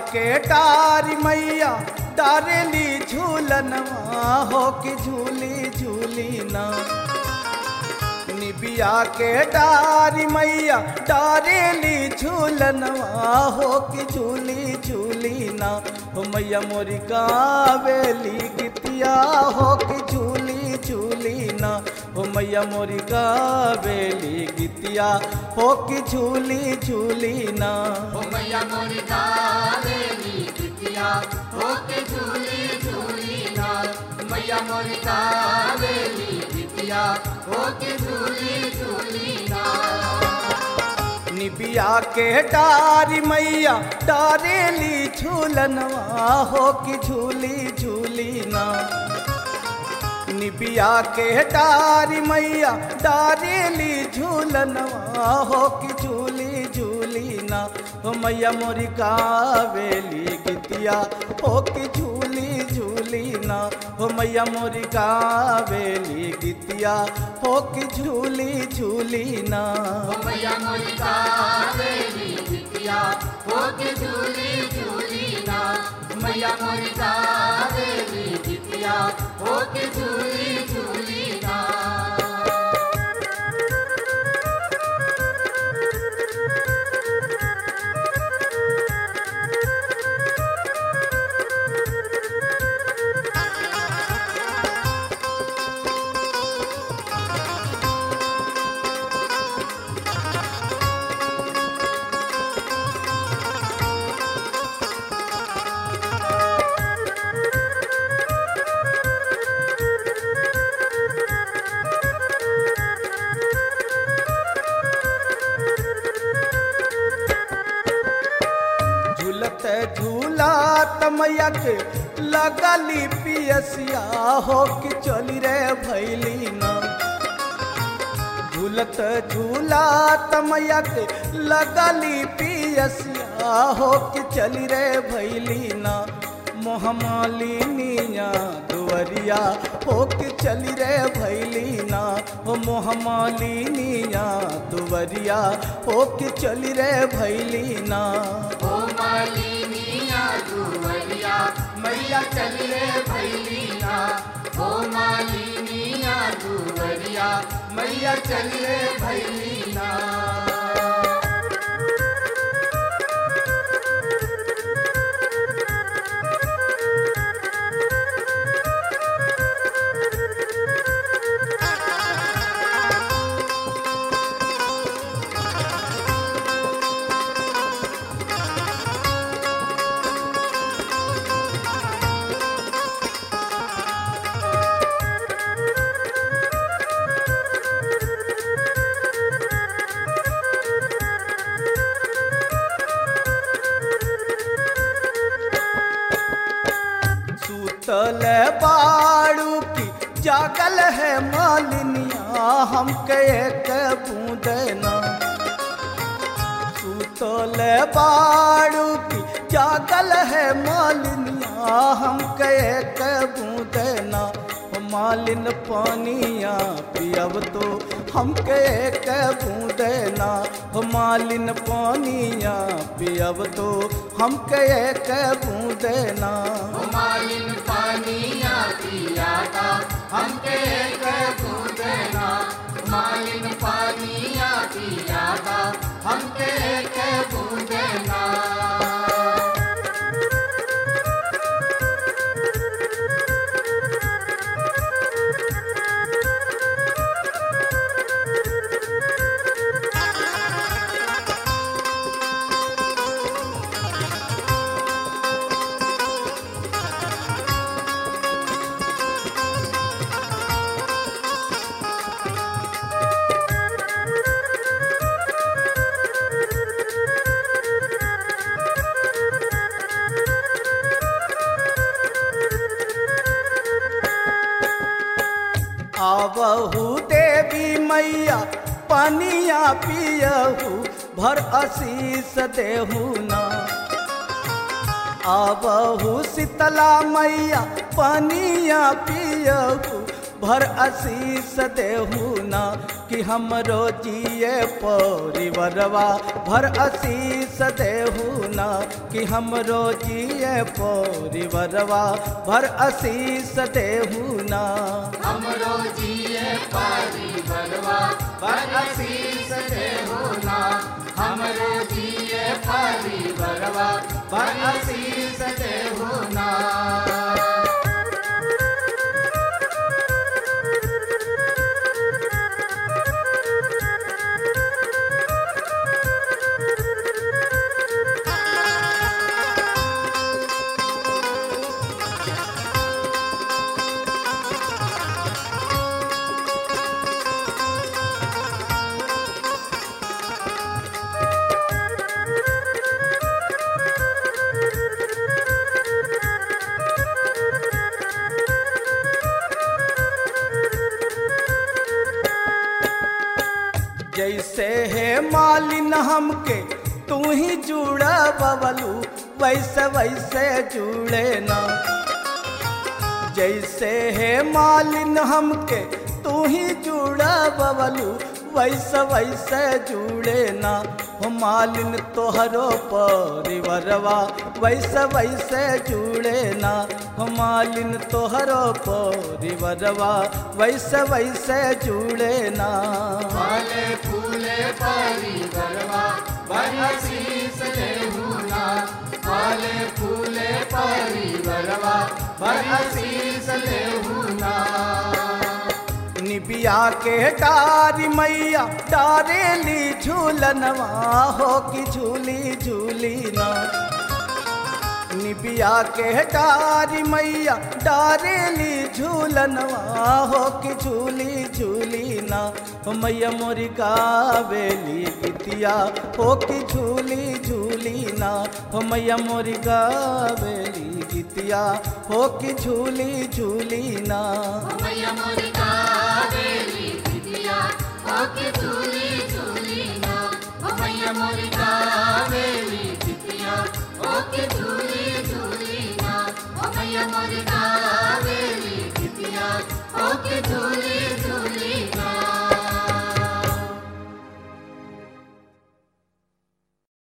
के डारी मैया डारेली झूलनवा हो कि झूली झूली ना निबिया के डारी मैया डारेली झूलनवा हो कि झूली झूली ना हो मैया मोरी कावेली गितिया हो कि झूली झूली ना हो मैया मोरी कावेली गितिया हो कि झूली झूली ना ओ मैया मोरी कावेरी बिटिया होके झूली झूली ना मैया मोरी कावेरी बिटिया होके झूली झूली ना निबिया के डारी मैया डारेली झूलनवा हो कि झूली झूली ना निबिया के डारी मैया डारेली झूलनवा हो कि झूली झूली ना हो मैया मोरी कावेली गितिया हो कि झूली झूली ना हो मैया मोरी कावेली गितिया हो कि झूली झूली ना ओ मैया मोरी कावेरी बिटिया होके झूली झूली ना मैया मोरी कावेरी बिटिया होके झूली झूली ना झूलत झूलात मैया के लगली पियसिया हो कि चली रे भैली ना झूलत झूलात मैया के लगली पियसिया हो कि चली रे भैली ना मोहमालिनिया दुवरिया हो कि चली रे भैली ना हो मोहमालिनिया दुवरिया हो कि चली रे भैली ना ओ मालिनिया दुवरिया मैया चल रे भैलीना ओ मालिनिया दुवरिया मैया चल रे भैलीना सूतल बाड़ू की जागल है मालिनिया हमके एक बूंद ना सूतल बाड़ू की जागल है मालिनिया हमके एक बूंद ना ओ मालिन पानिया पियब तो हमके एक बूंद ना हो मालिन पानिया पियब तो हमके एक बूंद ना ओ मालिन पानिया पिया था हमके एक बूंदना मालिन पानिया पिया था हमके एक बूंदना आवहू देवी मैया पनिया पियहू भर आशीष देहू ना आवहू शीतला मैया पनिया पियहू भर आशीष देहू ना कि हमरो जिए परिवरवा भर आशीष देहू ना कि हमरो जिए परिवरवा भर आशीष देहू ना हमरो जिए पारी बलवा पर आशीष देहु ना हमरो जिए पारी बलवा पर आशीष देहु ना जैसे है मालिन हमके तू ही जुड़ा बबलू वैसे वैसे जुड़े ना जैसे है मालिन हमके तू ही जुड़ा बबलू वैसे वैसे जुड़े ना हो मालिन तोहरो परिवरवा वैसे वैसे जुड़े ना हो मालिन तोहरो परिवरवा वैसे वैसे जुड़े ना फले फूले पारी बलवा पर आशीष देहु ना फले फूले पारी बलवा पर आशीष देहु ना निबिया के डारी मैया डारेली झूलनवा हो कि झूली झूली ना निबिया के डारी मैया डारेली झूलनवा हो कि झूली झूली ना हो मैया मोरी गावेली गीतिया हो कि झूली झूली ना हो मैया मोरी गावेली गीतिया हो कि झूली झूली ना मैया मोरी कावेरी बिटिया ओके झूली झूली ना ओ मैया मोरी कावेरी बिटिया ओके झूली झूली ना ओ मैया मोरी कावेरी बिटिया ओके झूली